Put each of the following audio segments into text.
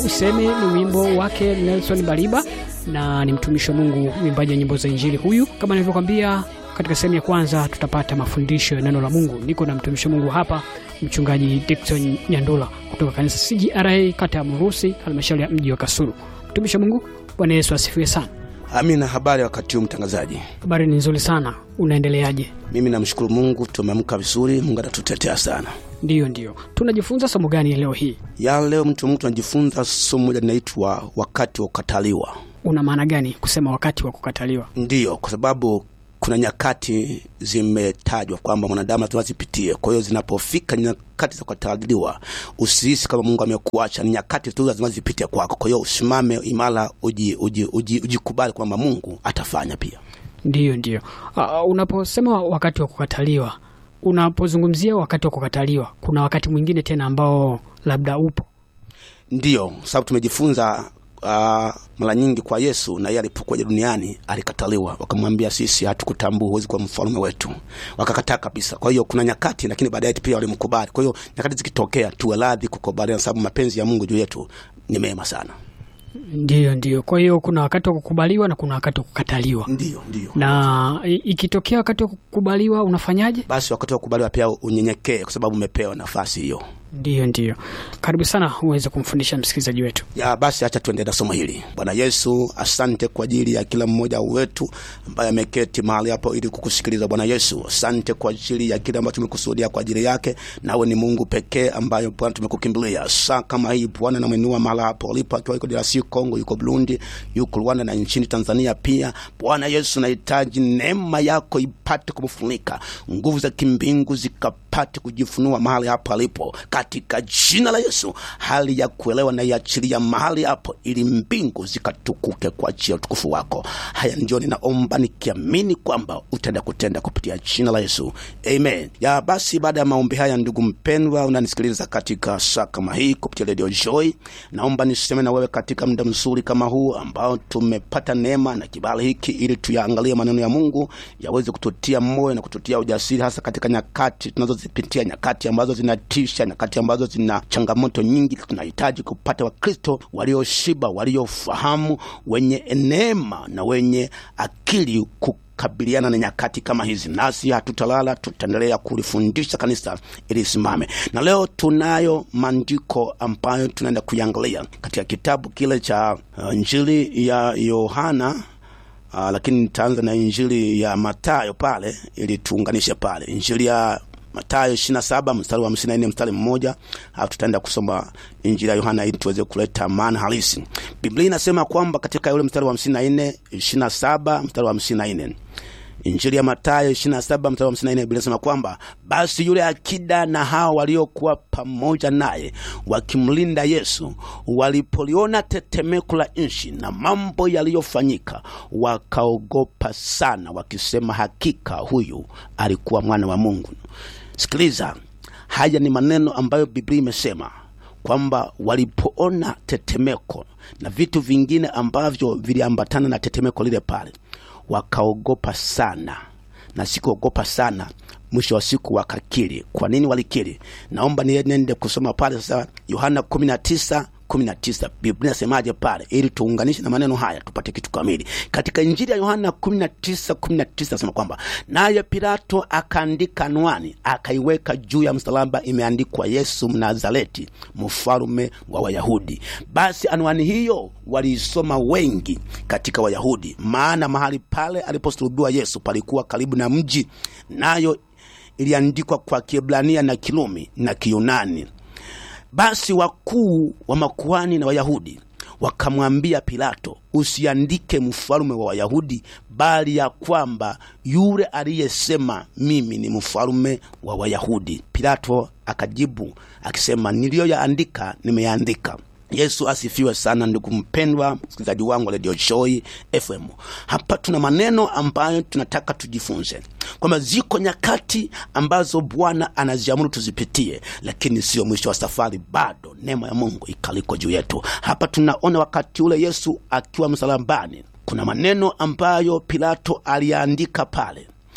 Useme ni wimbo wake Nelson Baliba, na ni mtumishi wa Mungu, mwimbaji wa nyimbo za Injili huyu. Kama nilivyokwambia katika sehemu ya kwanza, tutapata mafundisho ya neno la Mungu. Niko na mtumishi wa Mungu hapa, mchungaji Dickson Nyandula kutoka kanisa CGRA kata ya Murusi, halmashauri ya mji wa Kasulu. Mtumishi wa Mungu, Bwana Yesu asifiwe sana. Amina. Habari ya wakati huu mtangazaji? Habari ni nzuri sana, unaendeleaje? Mimi namshukuru Mungu, tumeamka vizuri. Mungu anatutetea sana. Ndiyo, ndiyo. Tunajifunza somo gani leo hii? Ya leo mtu Mungu tunajifunza somo moja linaitwa wakati wa kukataliwa. Una maana gani kusema wakati wa kukataliwa? Ndiyo, kwa sababu kuna nyakati zimetajwa kwamba mwanadamu lazima zipitie. Kwa hiyo zinapofika nyakati za kukataliwa, usihisi kama Mungu amekuacha. Ni nyakati tu lazima zipite kwako. Kwa hiyo usimame imara, uji, uji, uji, ujikubali kwamba Mungu atafanya pia. Ndiyo, ndiyo. Uh, unaposema wakati wa kukataliwa, unapozungumzia wakati wa kukataliwa, kuna wakati mwingine tena ambao labda upo? Ndiyo, sababu tumejifunza uh, mara nyingi kwa Yesu na yeye alipokuja duniani alikataliwa, wakamwambia sisi hatukutambua, huwezi kuwa mfalme wetu, wakakataa kabisa. Kwa hiyo kuna nyakati, lakini baadaye pia walimkubali. Kwa hiyo nyakati zikitokea, tuwe radhi kukubaliana, sababu mapenzi ya Mungu juu yetu ni mema sana. Ndiyo, ndiyo. Kwa hiyo kuna wakati wa kukubaliwa na kuna wakati wa kukataliwa. Ndiyo, ndiyo. Na i- ikitokea wakati wa kukubaliwa unafanyaje? Basi wakati wa kukubaliwa pia unyenyekee, kwa sababu umepewa nafasi hiyo. Ndiyo, ndiyo. Karibu sana uweze kumfundisha msikilizaji wetu. ya basi acha tuendelee na somo hili. Bwana Yesu, asante kwa ajili ya kila mmoja wetu ambaye ameketi mahali hapo ili kukusikiliza. Bwana Yesu, asante kwa ajili ya kile ambacho tumekusudia kwa ajili yake. Nawe ni Mungu pekee ambayo Bwana tumekukimbilia. Saa kama hii Bwana, namwinua mahali hapo alipo, akiwa yuko DRC Kongo, yuko Burundi, yuko Rwanda na nchini Tanzania pia. Bwana Yesu, nahitaji neema yako ipate kumfunika, nguvu za kimbingu zikapate kujifunua mahali hapo alipo, katika jina la Yesu. Hali ya kuelewa na iachilia mahali hapo, ili mbingu zikatukuke kwa ajili ya utukufu wako. Haya ndio ninaomba nikiamini kwamba utaenda kutenda kupitia jina la Yesu, amen. Ya basi, baada ya maombi haya, ndugu mpendwa, unanisikiliza katika saa kama hii kupitia Radio Joy, naomba niseme na wewe katika muda mzuri kama huu ambao tumepata neema na kibali hiki, ili tuyaangalie maneno ya Mungu yaweze kututia moyo na kututia ujasiri, hasa katika nyakati tunazozipitia, nyakati ambazo zinatisha, nyakati ambazo zina changamoto nyingi. Tunahitaji kupata Wakristo walioshiba, waliofahamu, wenye neema na wenye akili ku kabiliana na nyakati kama hizi, nasi hatutalala, tutaendelea kulifundisha kanisa ili isimame. Na leo tunayo maandiko ambayo tunaenda kuiangalia katika kitabu kile cha uh, Injili ya Yohana uh, lakini nitaanza na Injili ya Matayo pale ili tuunganishe pale Injili ya Matayo 27 mstari wa 54 mstari mmoja, alafu tutaenda kusoma Injili ya Yohana ili tuweze kuleta maana halisi. Biblia inasema kwamba katika yule mstari wa 54 27 mstari wa 54 Injili ya Mathayo 27 mstari wa 54 Biblia inasema kwamba basi yule akida na hao waliokuwa pamoja naye wakimlinda Yesu walipoliona tetemeko la nchi na mambo yaliyofanyika, wakaogopa sana, wakisema, hakika huyu alikuwa mwana wa Mungu. Sikiliza, haya ni maneno ambayo Biblia imesema kwamba walipoona tetemeko na vitu vingine ambavyo viliambatana na tetemeko lile pale wakaogopa sana, na sikuogopa sana, mwisho wa siku wakakiri. Kwa nini walikiri? Naomba niende kusoma pale sasa, Yohana 19 19 Biblia inasemaje pale, ili tuunganishe na maneno haya tupate kitu kamili. Katika Injili ya Yohana 19 19 nasema kwamba naye Pilato akaandika anwani, akaiweka juu ya msalaba, imeandikwa Yesu Mnazareti, mfalume wa Wayahudi. Basi anwani hiyo waliisoma wengi katika Wayahudi, maana mahali pale aliposulubiwa Yesu palikuwa karibu na mji, nayo iliandikwa kwa Kiebrania na Kirumi na Kiyunani. Basi wakuu wa makuhani na Wayahudi wakamwambia Pilato, usiandike mfalume wa Wayahudi, bali ya kwamba yule aliyesema mimi ni mfalume wa Wayahudi. Pilato akajibu akisema, niliyoyaandika nimeyaandika. Yesu asifiwe sana, ndugu mpendwa msikilizaji wangu wa Radio Joy FM. Hapa tuna maneno ambayo tunataka tujifunze kwamba ziko nyakati ambazo Bwana anaziamuru tuzipitie, lakini sio mwisho wa safari, bado neema ya Mungu ikaliko juu yetu. Hapa tunaona wakati ule Yesu akiwa msalabani, kuna maneno ambayo Pilato aliyaandika pale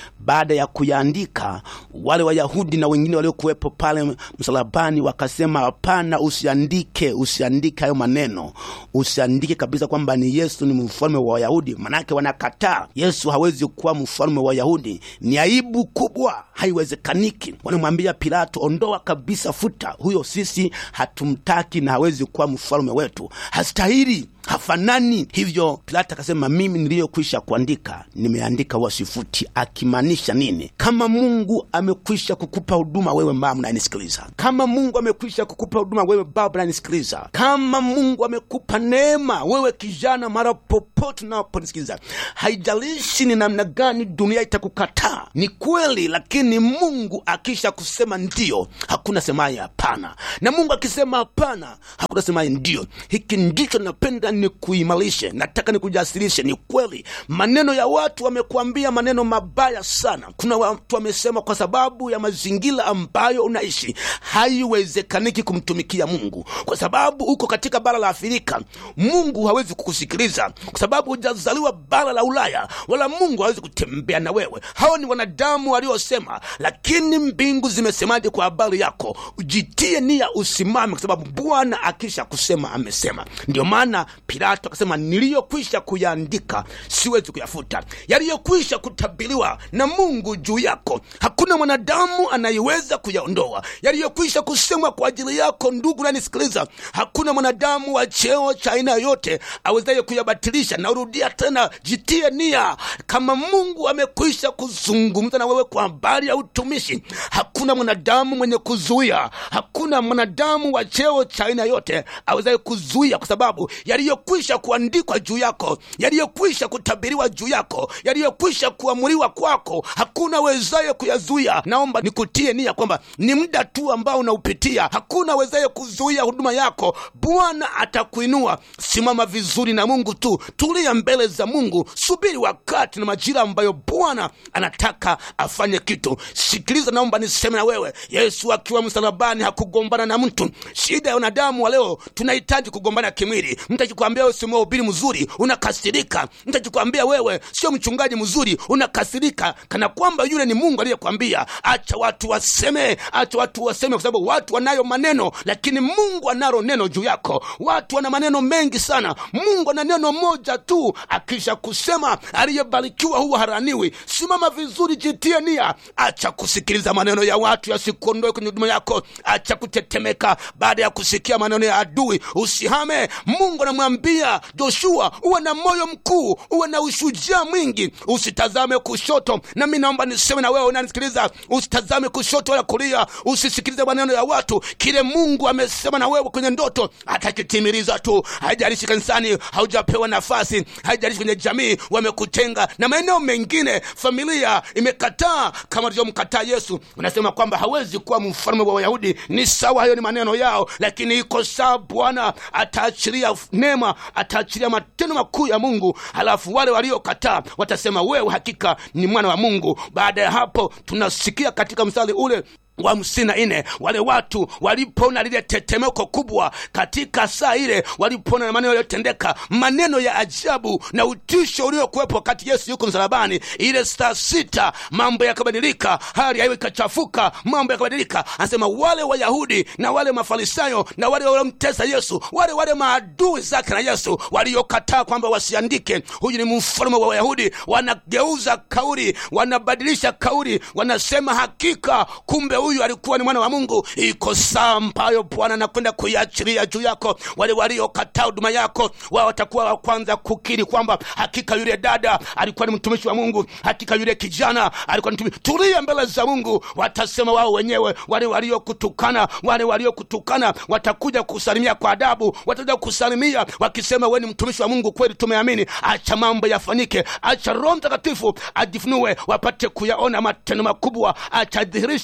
baada ya kuyaandika, wale Wayahudi na wengine waliokuwepo pale msalabani wakasema, hapana, usiandike, usiandike hayo maneno, usiandike kabisa kwamba ni Yesu ni mfalme wa Wayahudi, manake wanakataa Yesu hawezi kuwa mfalme wa Wayahudi. Ni aibu kubwa, haiwezekaniki. Wanamwambia Pilato, ondoa kabisa, futa huyo, sisi hatumtaki na hawezi kuwa mfalme wetu, hastahili hafanani hivyo. Pilato akasema mimi niliyokwisha kuandika nimeandika, wasifuti. Akimaanisha nini? Kama Mungu amekwisha kukupa huduma wewe mama unanisikiliza, kama Mungu amekwisha kukupa huduma wewe baba unanisikiliza, kama Mungu amekupa neema wewe kijana, mara popote unaponisikiliza, haijalishi ni namna gani dunia itakukataa, ni kweli, lakini Mungu akisha kusema ndio, hakuna semaye hapana, na Mungu akisema hapana, hakuna semaye ndio. Hiki ndicho napenda ni kuimarishe, nataka nikujasirishe. Ni kweli maneno ya watu wamekuambia maneno mabaya sana. Kuna watu wamesema kwa sababu ya mazingira ambayo unaishi haiwezekaniki kumtumikia Mungu, kwa sababu uko katika bara la Afrika, Mungu hawezi kukusikiliza kwa sababu hujazaliwa bara la Ulaya, wala Mungu hawezi kutembea na wewe. Hao ni wanadamu waliosema, lakini mbingu zimesemaje kwa habari yako? Ujitie nia, usimame, kwa sababu Bwana akisha kusema amesema. Ndio maana Pilato akasema niliyokwisha kuyaandika siwezi kuyafuta, yaliyokwisha kutabiriwa na Mungu juu yako hakuna mwanadamu anayeweza kuyaondoa. Yaliyokwisha kusemwa kwa ajili yako, ndugu nanisikiliza, hakuna mwanadamu wa cheo cha aina yoyote awezaye kuyabatilisha. Narudia tena, jitie nia. Kama Mungu amekwisha kuzungumza na wewe kwa habari ya utumishi, hakuna mwanadamu mwenye kuzuia, hakuna mwanadamu wa cheo cha aina yoyote awezaye kuzuia, kwa sababu yaliyokwisha kuandikwa juu yako, yaliyokwisha kutabiriwa juu yako, yaliyokwisha kuamuriwa kwako, hakuna wezaye kuyazuia. Naomba nikutie nia kwamba ni muda tu ambao unaupitia, hakuna wezaye kuzuia huduma yako. Bwana atakuinua. Simama vizuri na Mungu tu, tulia mbele za Mungu, subiri wakati na majira ambayo Bwana anataka afanye kitu. Sikiliza, naomba niseme na wewe, Yesu akiwa msalabani hakugombana na mtu. Shida ya wanadamu wa leo, tunahitaji kugombana kimwili. Mtu akikwambia wewe si mhubiri mzuri, unakasirika. Mtu akikwambia wewe sio mchungaji mzuri, unakasirika, kana kwamba yule ni Mungu aliyekwambia. Acha watu waseme, acha watu waseme, kwa sababu watu wanayo maneno, lakini Mungu analo neno juu yako. Watu wana maneno mengi sana, Mungu ana neno moja tu. Akisha kusema, aliyebarikiwa huwa haraniwi. Simama vizuri, jitie nia, acha kusikiliza maneno ya watu yasikuondoe kwenye huduma yako. Acha kutetemeka baada ya kusikia maneno ya adui, usihame. Mungu anamwambia Joshua, uwe na moyo mkuu, uwe na ushujaa mwingi, usitazame kushoto. Nami naomba niseme na wewe unanisikiliza, usitazame kushoto wala kulia, usisikilize maneno ya watu. Kile Mungu amesema na wewe kwenye ndoto atakitimiliza tu. Haijalishi kanisani haujapewa nafasi, haijalishi kwenye jamii wamekutenga, na maeneo mengine familia imekataa, kama alivyomkataa Yesu. Unasema kwamba hawezi kuwa mfalme wa Wayahudi. Ni sawa, hayo ni maneno yao, lakini iko sawa. Bwana ataachilia neema, ataachilia matendo makuu ya Mungu, halafu wale waliokataa watasema wewe hakika ni mwana wa Mungu. Baada ya hapo tunasikia katika mstari ule wa hamsini na nne wale watu walipoona lile tetemeko kubwa katika saa ile, walipoona na maneno yaliyotendeka, maneno ya ajabu na utisho uliokuwepo wakati Yesu yuko msalabani, ile saa sita mambo yakabadilika, hali yao ikachafuka, mambo yakabadilika. Anasema wale Wayahudi na wale Mafarisayo na wale waliomtesa Yesu, wale wale maadui zake na Yesu waliokataa kwamba wasiandike huyu ni mfalme wa Wayahudi, wanageuza kauli, wanabadilisha kauli, wanasema hakika, kumbe huyu alikuwa ni mwana wa Mungu. Iko saa ambayo Bwana anakwenda kuiachilia juu yako. Wale waliokataa huduma yako, wao watakuwa wa kwanza kukiri kwamba hakika yule dada alikuwa ni mtumishi wa Mungu, hakika yule kijana alikuwa ni mtumishi. Tulia mbele za Mungu, watasema wao wenyewe. Wale waliokutukana, wale waliokutukana watakuja kusalimia kwa adabu, watakuja kusalimia wakisema, wewe ni mtumishi wa Mungu kweli, tumeamini. Acha mambo yafanyike, acha Roho Mtakatifu ajifunue, wapate kuyaona matendo makubwa, acha dhihirishe utendaji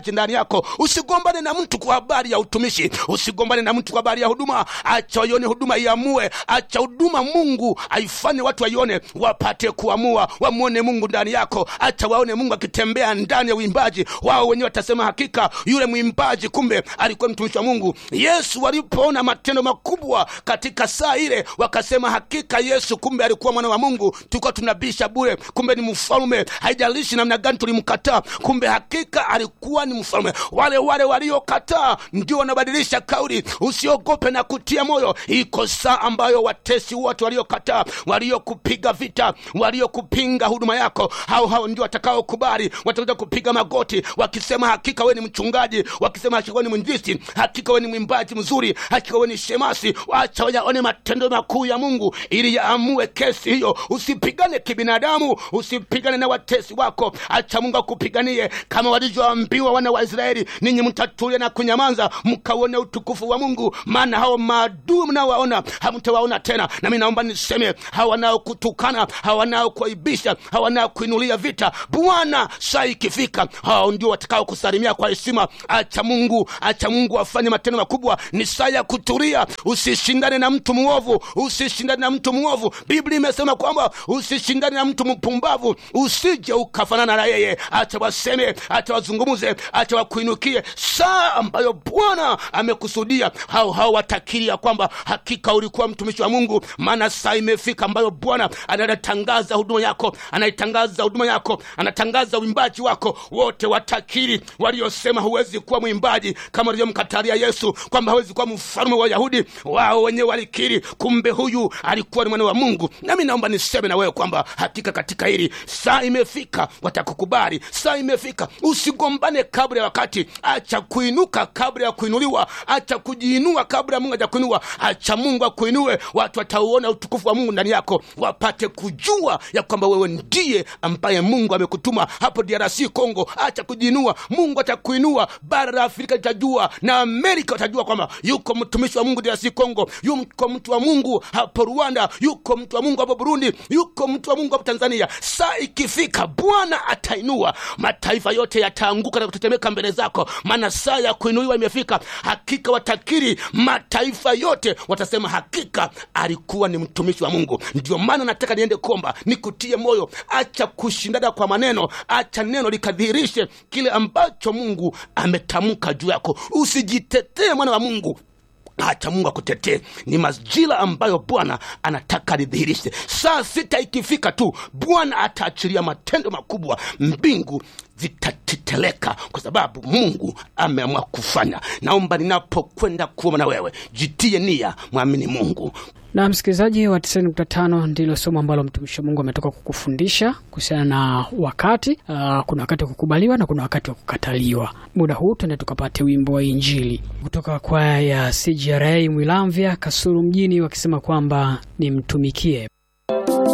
uimbaji ndani yako usigombane na mtu kwa habari ya utumishi usigombane na mtu kwa habari ya huduma acha waione huduma iamue acha huduma mungu aifanye watu waione wapate kuamua wamwone mungu ndani yako acha waone mungu akitembea ndani ya uimbaji wao wenyewe watasema hakika yule mwimbaji kumbe alikuwa mtumishi wa mungu yesu walipoona matendo makubwa katika saa ile wakasema hakika yesu kumbe alikuwa mwana wa mungu tulikuwa tunabisha bure kumbe ni mfalme haijalishi namna gani tulimkataa kumbe hakika alikuwa ni mfalme wale wale waliokataa ndio wanabadilisha kauli usiogope na kutia moyo iko saa ambayo watesi wote waliokataa waliokupiga vita waliokupinga huduma yako hao hao ndio watakaokubali watakuja kupiga magoti wakisema hakika we ni mchungaji wakisema hakika we ni mwinjisi hakika we ni mwimbaji mzuri hakika we ni shemasi wacha wayaone matendo makuu ya mungu ili yaamue kesi hiyo usipigane kibinadamu usipigane na watesi wako acha mungu akupiganie kama walivyoambiwa wana wa israeli ninyi mtatulia na kunyamaza mkauone utukufu wa mungu maana hao maadui mnaowaona hamtawaona tena nami naomba niseme hawa wanaokutukana hawa wanaokuaibisha hawa wanaokuinulia vita bwana saa ikifika hao ndio watakao kusalimia kwa heshima acha mungu acha mungu afanye matendo makubwa ni saa ya kutulia usishindane na mtu mwovu usishindane na mtu mwovu biblia imesema kwamba usishindane na mtu mpumbavu usije ukafanana na yeye acha waseme acha wazungumuze acha wakuinukie saa ambayo bwana amekusudia hao hao watakiri ya kwamba hakika ulikuwa mtumishi wa mungu maana saa imefika ambayo bwana anatangaza huduma yako anaitangaza huduma yako anatangaza uimbaji wako wote watakiri waliosema huwezi kuwa mwimbaji kama walivyomkatalia yesu kwamba hawezi kuwa mfalme wa wayahudi wao wenyewe walikiri kumbe huyu alikuwa ni mwana wa mungu nami naomba niseme na wewe kwamba hakika katika hili saa imefika watakukubali saa imefika usigombane kabla ya wakati acha kuinuka kabla ya kuinuliwa acha kujiinua kabla ya mungu hajakuinua acha mungu akuinue watu watauona utukufu wa mungu ndani yako wapate kujua ya kwamba wewe ndiye ambaye mungu amekutuma hapo drc congo acha kujiinua mungu atakuinua bara la afrika litajua na amerika watajua kwamba yuko mtumishi wa mungu drc congo yuko mtu wa mungu hapo rwanda yuko mtu wa mungu hapo burundi yuko mtu wa mungu hapo tanzania saa ikifika bwana atainua mataifa yote yataanguka na kutetemeka mbele zako maana saa ya kuinuliwa imefika hakika watakiri mataifa yote watasema hakika alikuwa ni mtumishi wa mungu ndio maana nataka niende kuomba nikutie moyo acha kushindana kwa maneno acha neno likadhihirishe kile ambacho mungu ametamka juu yako usijitetee mwana wa mungu acha mungu akutetee ni majira ambayo bwana anataka lidhihirishe saa sita ikifika tu bwana ataachilia matendo makubwa mbingu zitateteleka kwa sababu mungu ameamua kufanya naomba ninapokwenda kuoma na wewe jitie nia mwamini mungu na msikilizaji wa 95 ndilo somo ambalo mtumishi wa mungu ametoka kukufundisha kuhusiana na wakati uh, kuna wakati wa kukubaliwa na kuna wakati wa kukataliwa muda huu tuende tukapate wimbo wa injili kutoka kwaya ya cgra mwilamvya kasuru mjini wakisema kwamba nimtumikie